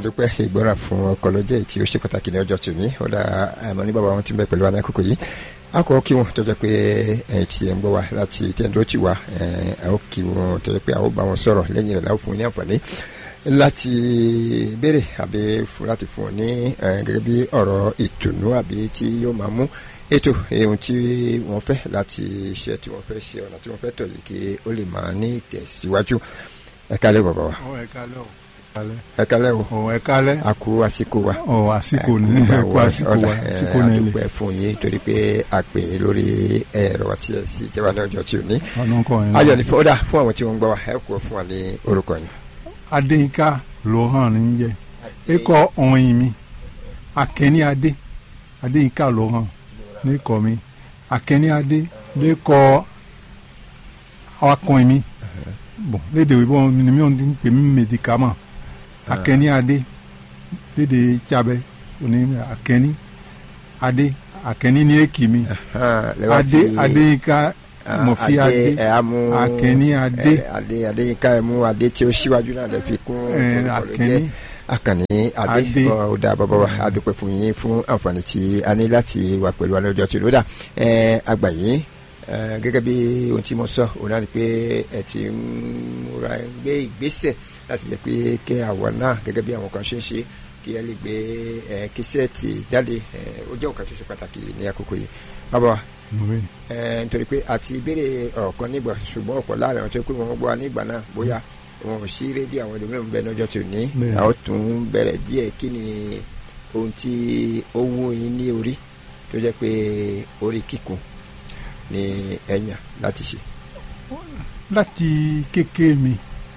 àdúpẹ́ ìgbọ́ràn fún ọkọ̀ lọ́jọ́ tí ó ṣe pàtàkì ní ọjọ́ tòní ó dá àmọ́ ní bàbá wọn ti ń bẹ pẹ̀lú wa ní àkókò yìí a kọ́ kí wọn tó jẹ́ pé ẹ̀yìn tí ẹ̀ ń gbọ́ wa láti tẹ́ńdó ti wá ẹ̀ ó kí wọn tó jẹ́ pé àwọn bá wọn sọ̀rọ̀ lẹ́yìn rẹ̀ láwọn fún wọn ní àǹfààní láti béèrè àbí láti fún wọn ní gẹ́gẹ́ bí ọ̀rọ̀ ìtùnú àbí tí yóò máa mú ètò ohun tí wọ́n fẹ́ láti iṣẹ́ tí wọ́n fẹ́ ṣe ọ̀nà tí wọ́n fẹ́ tọ̀ yìí kí ó lè máa ní ìtẹ̀síwájú ẹ kálẹ̀ bàbá wa. ẹ kálẹ̀ o ẹ kálẹ̀ o. ọ ẹ kálẹ̀. a kú àsìkò wa. ọ àsìkò ní ẹ kú àsìkò wa àsìkò ní ilé. àdúpẹ́ fún yín torí pé a pè é lórí ẹ̀rọ àti ẹ̀sì ìjọba ní ọjọ́ tí ò ní. ọ̀nà kan yẹn. ayọ̀ ní fọ́dà fún àwọn tí wọ́n ń gbọ́ wa ẹ kú fún wa ní orúkọ yín. adéyínká ló hàn ní jẹ ẹ kọ ọ̀hìn mi akẹ́ni adé adéyínká ló hàn ní kọ́ mi akẹ́ni adé lè kọ́ akọ̀ìn mi bon lédè òyìnbó ni mi ò ń pè mí médicament akẹni adé lédè tsabẹ òní akẹni adé akẹni ní èkì mi adé adé ká mọ̀fí adé akẹni adé adé adé ká ẹ mú adé tí ó síwájú náà lè fi kún akẹni akànnì adé ọ̀dà bàbá wa adúpẹ́ fún yín fún àǹfààní tí a ní láti wà pẹ̀lú wa lọ́jọ́ tí ló dà àgbà yín gẹ́gẹ́ bí ohun tí mo sọ òun náà ni pé ẹ ti ń múra ẹ ń gbé ìgbésẹ̀ láti jẹ́ pé kẹ́ àwọn náà gẹ́gẹ́ bí àwọn kan ṣe ń ṣe kí ẹ lè gbé ẹ kíṣẹ́ẹ̀tì jáde ẹ ó jẹ́ nǹkan tó ṣe pàtàkì ní àkókò yìí bàbá wa ẹ nítorí pé àti ìbéèrè ọ̀rọ̀ kan nígbà ṣùgbọ́n ọ̀pọ̀ láàrin àwọn tó pé wọ́n gbọ́ nígbà náà bóyá wọn ò sí rédíò àwọn ẹlòmíràn bẹ lọ́jọ́ tó ní àwọn tún bẹ̀rẹ̀ díẹ̀ kí ni ohun tí ó wú yín ní orí tó jẹ́ pé orí kíkún ní ẹ̀yàn láti ṣe. láti kékeré mi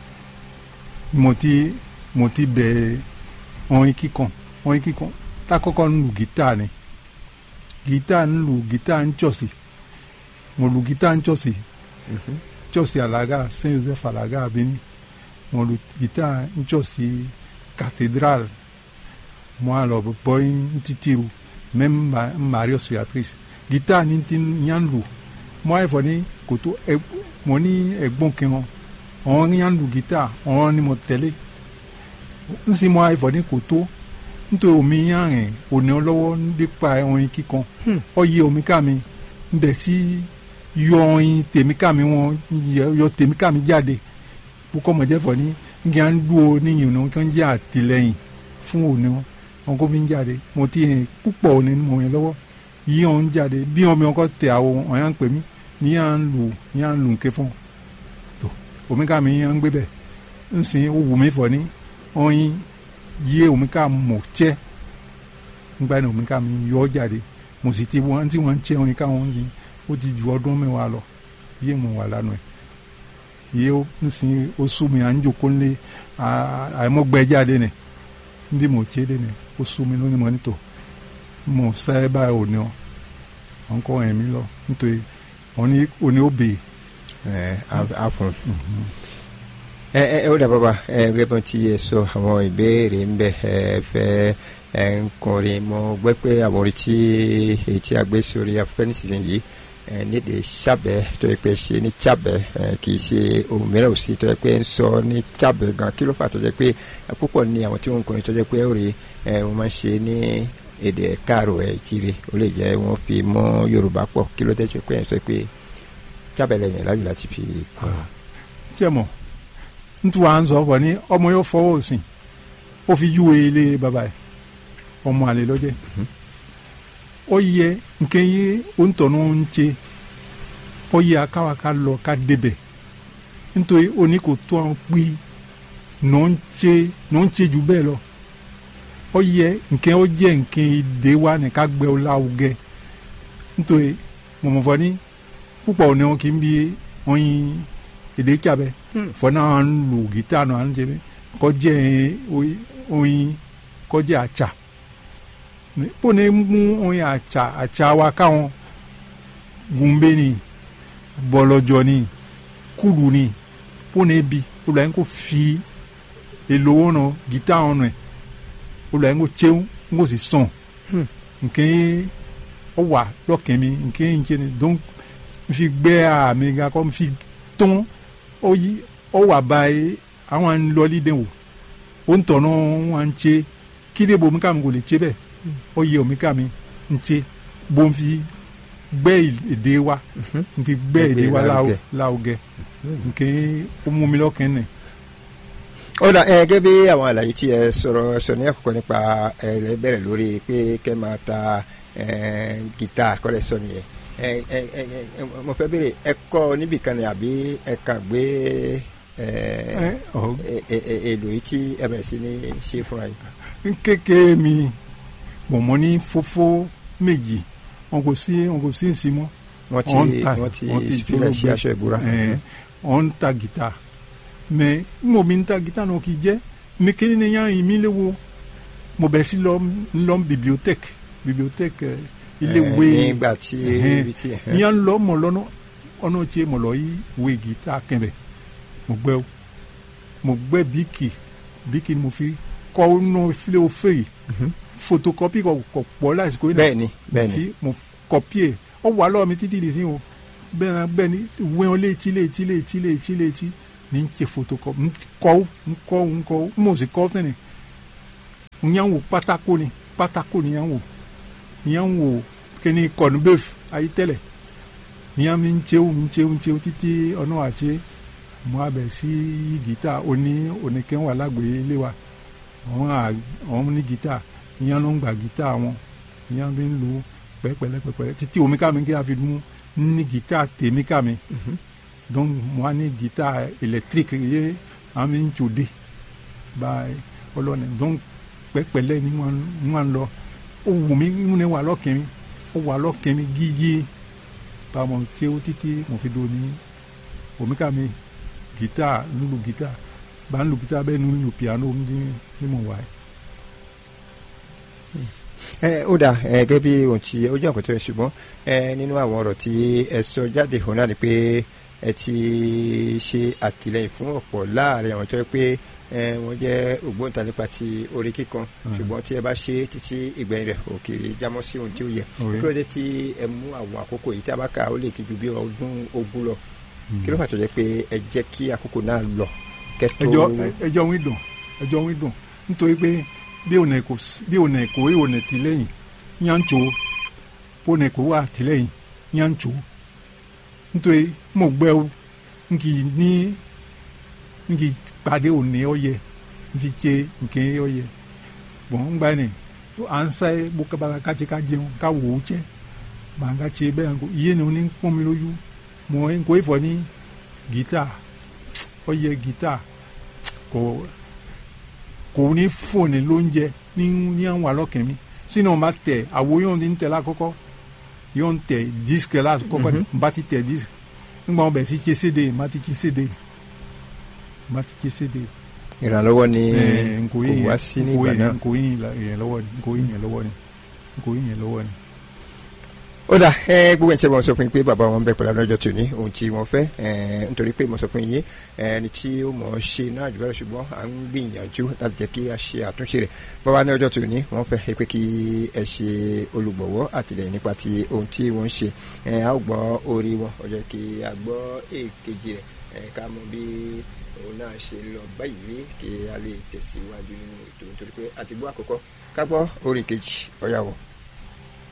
mo ti mo ti bẹ̀rẹ̀ orin kíkan orin kíkan lákọ́kọ́ ń lu gítà ni gítà ń lu gítà ń jọ̀sì mo lu gítà ń jọ̀sì jọ̀sì alaga saint joseph alaga abini mo lu gítà ń jọ̀sì cathédrale mo a lọ bọ́ ń titiru même marie auxiliatrice gítà ni ti yan lu mo a yẹ fọ ní kòtò ẹ mo ní ẹ̀gbọ́n kẹwọn àwọn yan lu gítà àwọn ni mo tẹ̀lé n sì mo a yẹ fọ ní kòtò nítorí omi yan rìn òní ọlọ́wọ́ nípa orin kíkan ọ yẹ omi ká mi n bẹ̀ sí yọ orin tèmi ká mi wọn yọ tèmi ká mi jáde kókó mọ̀jẹ́ fọ ní kí n dúró níyìn ní kí n jẹ́ àtìlẹ́yìn fún òní wọn wọn kó fi ń jáde mo ti yẹn púpọ̀ òní mo yẹn lọ́wọ́ yí wọn jáde bí wọn mi wọn kọ́ tẹ àwọn ọ̀yàn pè mí ní yà ń lù ní yà ń lù nké fún tó omi ká mi yà ń gbé bẹ̀ ń sìn ó wù mí fọ ní ọyìn yé omi ká mọ̀ tsẹ́ ńgbà ní omi ká mi yọ jáde mo sì ti wọn tí wọn ń tsẹ́ omi ká wọn yìí ó ti ju ọdún mẹ́wàá lọ yé mo wà lánàá ẹ̀ yé ń sìn ó sú mi à ń jòkó lé àìmọ́gbẹ́ jáde nì ndí mo tsẹ́ dé nì ó sú mi lónìí mọ́ nítò mo sẹ́ báyìí òní ọ wọn kọ́ ẹ̀mí lọ nítorí oni oni o bè. ẹ a fún ẹ ẹ ó dà bàbá ẹ gẹ́gẹ́ bí ti yẹ sọ àwọn ìbéèrè ń bẹ ẹ fẹ́ ẹ ń kọrin mo gbẹ́ pé àwọn orí tí èyí tí a gbé sórí afẹ́fẹ́ nísinsìnyí ẹ níde sábẹ́ tó yẹ pé ṣe ní sábẹ́ ẹ kì í ṣe ohun mìíràn òsì tó yẹ pé ń sọ ní sábẹ́ gan kí ló fà tó yẹ pé púpọ̀ ní àwọn tí wọ́n ń kọrin tó yẹ pé ó rí ẹ wọ́n máa ń ṣe ní èdè káàrò ẹ̀ jíire ó lè jẹ́ wọ́n fi mọ́ yorùbá pọ̀ kí ló tẹ́jú pé ẹ̀ sọ pé jábẹ̀lẹ̀ yẹn láyò láti fi kọ́. tí ẹ mọ̀ nítorí wàá ń sọ ọ ní ọmọ yóò fọwọ́ òsìn ó fi júwe ilé bàbá ẹ̀ ọmọ àlè lọ́jẹ́ ó yẹ nkẹ́ yé òǹtọ̀nù ń ṣe ó yẹ akáwa ká lọ ká débẹ̀ nítorí oní kò tó àwọn pí nà ń ṣe nà ń ṣe jù bẹ́ẹ̀ lọ ó yẹ nkẹ́ ó jẹ́ nkẹ́ ìdè wa ní ká gbẹ́ ọ láwùgẹ́ nítorí mọ̀mọ́fọ́ ní púpọ̀ ní wọn kì í bí oyin èdè tsabẹ́ fọ́nà à ń lu gítà náà à ń jẹ́ kọjẹ́ oyin kọjẹ́ àtsà bó ne mú oyin àtsà àtsà wa káwọn gúnbẹ́ ni bọ́lọ́jọ́ ni kúlù ni bó ne bi olùwà yẹn kò fi èlò wọn nọ gítà wọn nọ olùwà yẹn kò tsew ń kò sì sàn nkẹ́ ọwà lọ́kẹ́ mi nkẹ́ ń jẹ́ ni donc nfi gbẹ àmì gakọ nfi tún ọyí ọwà báyìí àwọn lọlí dẹ̀ wò o ń tọ̀nà wọn ń tse kíde bomi ká mi kò lè tse bẹ́ẹ̀ ó yẹ omi ká mi ń tse bó ń fi gbẹ́ èdè wa ń fi gbẹ́ èdè wa láwùgẹ́ nke ó mú mi lọ́kàn nẹ̀. ó dà ẹ gẹ́gẹ́ bí àwọn àlàyé tí ẹ sọ̀rọ̀ sọ ní àkọ́kọ́ nípa ẹ rẹ bẹ̀rẹ̀ lórí pé kẹ́ máa ta gìtá kọ́lẹ̀ sọ nìyẹn ẹ ẹ ẹ mo fẹ́ béèrè ẹ kọ́ níbìkan ni àbí ẹ kàn gbé èlò yìí tí ẹ bẹ̀rẹ̀ sí ní ṣe fúnra yìí. kékeré mi mọ̀mọ́ ní fófó méjì wọn kò sí wọn kò sí nsí mọ́. wọ́n ti wọ́n ti filẹ̀ ṣe aṣọ ìbúra. wọ́n ń ta gìtá mẹ mo mi ń ta gìtá náà kì í jẹ́ mi kí ni yàn yín mi lé wo mo bẹ̀ sí lọ lọ bibliothèque bibliothèque ilé ìwé nígbà tí ibi tí. yàn lọ mọ̀ lọ́nà ọ̀nà tí mo lọ yí ìwé gìtá kẹ̀mẹ̀ mo gbẹ́ o mo gbẹ́ bíkì bíkì ni mo fi kọ́ ọ́nà filẹ̀ òfé yìí photocopy kọ kọ pọ̀ láìsí kò ní. bẹ́ẹ̀ni bẹ́ẹ̀ni mo copy ọ wà lọ́wọ́ mi títí di sí o bẹ́ẹ̀ náà bẹ́ẹ̀ ni wẹ́n létí létí létí létí létí ní n ṣe photocopy n kọ́ n kọ́ n kọ́ n mọ̀ sí kọ́ tẹ́ni n yàn wò pátákó ni pátákó ni yàn wò n yàn wò kíni kọ́nubẹ́f ayé tẹ́lẹ̀ n yàn mi ń ṣeun ń ṣeun ń ṣeun títí ọ̀nà àti mo abẹ sí gìtá oní oníkẹ́ wà lágbèé ilé wa àwọn ní gìtá ìyẹn ló ń gba gìtá wọn ìyẹn bí ń lu pẹ́pẹ́lẹ́ pẹ́pẹ́lẹ́ títí omi ká mi kí a fi mú ní gìtá tèmi ká mi donc mo á ní gìtá électrique yé àwọn mi ń tòde báyìí ọlọ́ni donc pẹ́pẹ́lẹ́ ni wọ́n lọ ó wù mí ń ní wà lọ́kìn mi ó wà lọ́kìn mi gígí báwọn tí ó títí mo fi do ní omi ká mi gìtá ń lu gìtá bá ń lu gìtá bẹ́ẹ̀ ń lu piano ní mo wà yìí ẹ ó dà ẹ gẹ́gẹ́ bí ohun tí ó jẹ́ nǹkan tó yẹ ṣùgbọ́n ẹ nínú àwọn ọ̀rọ̀ tí ẹ sọ jáde hàn náà ni pé ẹ ti ṣe àtìlẹyìn fún ọ̀pọ̀ láàrin àwọn tó yẹ pé ẹ wọ́n jẹ́ ògbóǹta nípa ti orí kíkan ṣùgbọ́n tí ẹ bá ṣe títí ìgbẹ̀yìn rẹ̀ òkè jámọ́ sí ohun tí ó yẹ kí ló dé tí ẹ mú àwọn àkókò yìí tí a bá kà ó lè ti ju bí ọdún ogún lọ kí ló fà tó jẹ́ pé ẹ jẹ́ kí àkókò náà lọ kẹ́tó. ẹjọ́ wí dùn ẹjọ́ wí dùn nítorí pé bí ònà èkó bí ònà èkó bí ònà tìlẹ́yìn yànjọ bó ònà èkó wà tìlẹ́yìn yànjọ nítorí mo gbẹ́ o nkì ní nkì pàdé ònà ọ̀yẹ nkì tse nkè ọ̀yẹ bọ̀n ń gbà ní à ń sáyé bó kaba kàtsi ká jẹun ká wò ó tsẹ màá ká tse bẹ́ẹ̀ nkó iye ni oní pọ́n mi lójú mọ̀ ẹ́ nkó ifọ̀ ní gítà ọ̀yẹ gítà kò kò ní fóònù lóúnjẹ ní ní àwọn alọ́kẹ́ mi sínú ọba tẹ àwo yóò ní tẹ lákọ́kọ́ yóò tẹ disque lákọ́kọ́ n bá ti tẹ disque nígbà wọn bẹ̀ sí tse cd n bá ti tse cd n bá ti tse cd. ìrànlọ́wọ́ ni kò wá sí ní ìgbà náà nkò yín yẹn lọ́wọ́ ni nkò yín yẹn lọ́wọ́ ni nkò yín yẹn lọ́wọ́ ni ó dà ẹ gbogbo ẹni tí wọn sọ fún yín pé bàbá wọn bẹ pẹ̀lú àwọn ọjọ́ tòní ohun tí wọ́n fẹ́ ẹ nítorí pé mo sọ fún yín ẹni tí ó mọ̀ ọ́ ṣe náà jù bẹ́ẹ̀ ṣùgbọ́n à ń gbìyànjú láti jẹ́ kí a ṣe àtúnṣe rẹ̀ bàbá ní ọjọ́ tòní wọ́n fẹ́ pé kí ẹ ṣe olùgbọ̀wọ́ àtìlẹ́yìn nípa ti ohun tí wọ́n ń ṣe ẹ a ó gbọ́ orí wọn ọjọ́ kí a gbọ́ èkejì rẹ̀ ẹ ká mọ bí òun náà ṣe lọ báyìí kí a lè tẹ̀síwájú nínú ètò nítorí pé àtìgbọ́ àkọ́kọ́ ká gbọ́ orí kejì ọ̀yàwó.